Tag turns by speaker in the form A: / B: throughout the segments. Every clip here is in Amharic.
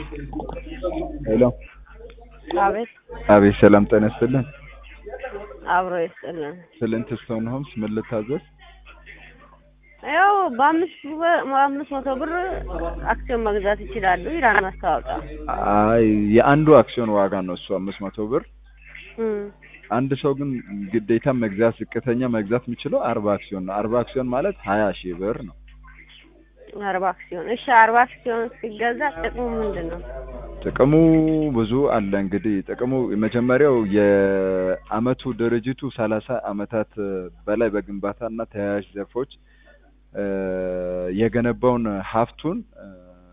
A: ሄሎ
B: አቤት
A: አቤት ሰላም ጤና ይስጥልን
B: አብሮ ይስጥልን።
A: ፍልንት ስቶን ሆምስ ምን ልታዘዝ
B: ያው በአምስት ብር- በአምስት መቶ ብር አክሲዮን መግዛት ይችላሉ ይላል ማስታወቂያ።
A: አይ የአንዱ አክሲዮን ዋጋ ነው እሱ አምስት መቶ ብር
B: እም፣
A: አንድ ሰው ግን ግዴታ መግዛት ዝቅተኛ መግዛት የሚችለው አርባ አክሲዮን ነው አርባ አክሲዮን ማለት ሀያ ሺህ ብር ነው
B: አርባ አክሲዮን እሺ፣ አርባ አክሲዮን ሲገዛ ጥቅሙ ምንድን ነው?
A: ጥቅሙ ብዙ አለ እንግዲህ ጥቅሙ የመጀመሪያው የአመቱ ድርጅቱ ሰላሳ አመታት በላይ በግንባታና ተያያዥ ዘርፎች እ የገነባውን ሀብቱን እ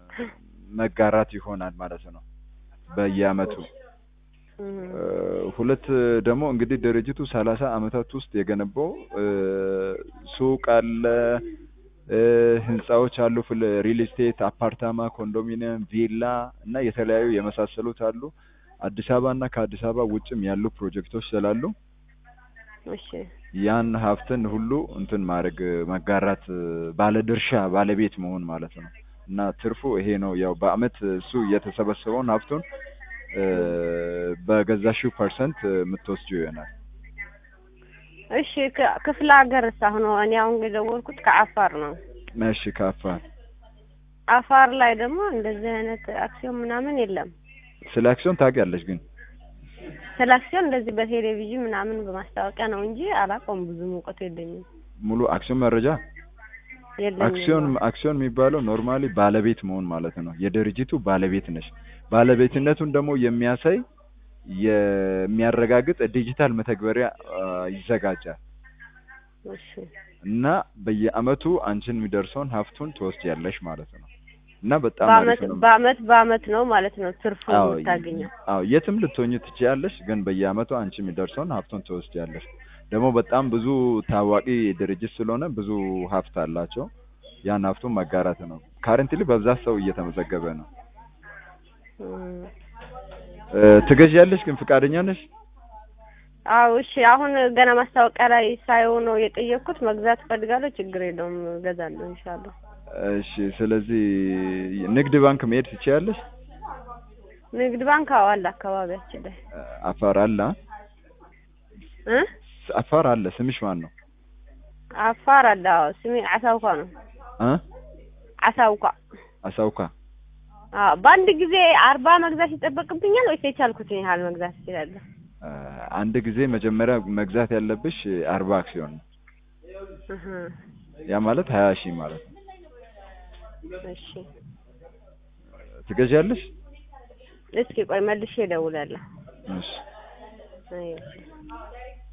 A: መጋራት ይሆናል ማለት ነው በየአመቱ
B: እም፣
A: እ ሁለት ደግሞ እንግዲህ ድርጅቱ ሰላሳ አመታት ውስጥ የገነባው እ ሱቅ አለ እ ህንጻዎች አሉ ፍል ሪል ስቴት አፓርታማ ኮንዶሚኒየም ቪላ እና የተለያዩ የመሳሰሉት አሉ አዲስ አበባ እና ከአዲስ አበባ ውጭም ያሉ ፕሮጀክቶች ስላሉ
B: እሺ
A: ያን ሀብትን ሁሉ እንትን ማድረግ መጋራት ባለድርሻ ባለቤት መሆን ማለት ነው እና ትርፉ ይሄ ነው ያው በአመት እሱ የተሰበሰበውን ሀብቱን እ በገዛሽው ፐርሰንት የምትወስጂው ይሆናል
B: እሺ፣ ክ- ክፍለ ሀገር አሁን እኔ አሁን የደወልኩት ከአፋር ነው።
A: እሺ ከአፋር
B: አፋር ላይ ደግሞ እንደዚህ አይነት አክሲዮን ምናምን የለም።
A: ስለ አክሲዮን ታውቂያለሽ ግን
B: ስለ አክሲዮን እንደዚህ በቴሌቪዥን ምናምን በማስታወቂያ ነው እንጂ አላውቀውም። ብዙ እውቀቱ የለኝም
A: ሙሉ አክሲዮን መረጃ
B: የለኝም።
A: አክሲዮን አክሲዮን የሚባለው ኖርማሊ ባለቤት መሆን ማለት ነው። የድርጅቱ ባለቤት ነሽ። ባለቤትነቱን ደግሞ የሚያሳይ የሚያረጋግጥ ዲጂታል መተግበሪያ አ፣ ይዘጋጃል
B: እሺ
A: እና በየአመቱ አንቺን የሚደርሰውን ሀብቱን ትወስጃለሽ ማለት ነው እና በጣም
B: በአመት
A: አሪፍ ነው።
B: በአመት በአመት ነው ማለት ነው ትርፉ
A: አዎ
B: የምታገኘው።
A: አዎ የትም ልትሆኚ ትችያለሽ፣ ግን በየአመቱ አንቺ የሚደርሰውን ሀብቱን ትወስጃለሽ። ደግሞ በጣም ብዙ ታዋቂ ድርጅት ስለሆነ ብዙ ሀብት አላቸው። ያን ሀብቱን መጋራት ነው። ካረንትሊ በብዛት ሰው እየተመዘገበ ነው።
B: እም።
A: እ፣ ትገዢያለሽ ግን ፈቃደኛ ነሽ?
B: አዎ እሺ። አሁን ገና ማስታወቂያ ላይ ሳየው ነው የጠየቅኩት። መግዛት እፈልጋለሁ። ችግር የለውም እገዛለሁ ኢንሻአላህ።
A: እሺ ስለዚህ ንግድ ባንክ መሄድ ትችያለሽ?
B: ንግድ ባንክ አዎ አለ አካባቢያችን ላይ
A: አፋር አለ አ?
B: እ
A: አፋር አለ። ስምሽ ማን ነው?
B: አፋር አለ። አዎ ስሜ አሳውኳ ነው።
A: እ
B: አሳውኳ።
A: አሳውካ
B: አዎ በአንድ ጊዜ አርባ መግዛት ይጠበቅብኛል ወይስ የቻልኩትን ያህል መግዛት እችላለሁ?
A: እ፣ አንድ ጊዜ መጀመሪያ መግዛት ያለብሽ አርባ አክሲዮን ነው።
B: እህ
A: ያ ማለት ሀያ ሺህ ማለት ነው።
B: እሺ
A: ትገዢያለሽ?
B: እስኪ ቆይ መልሼ እደውላለሁ።
A: እሺ
B: አይ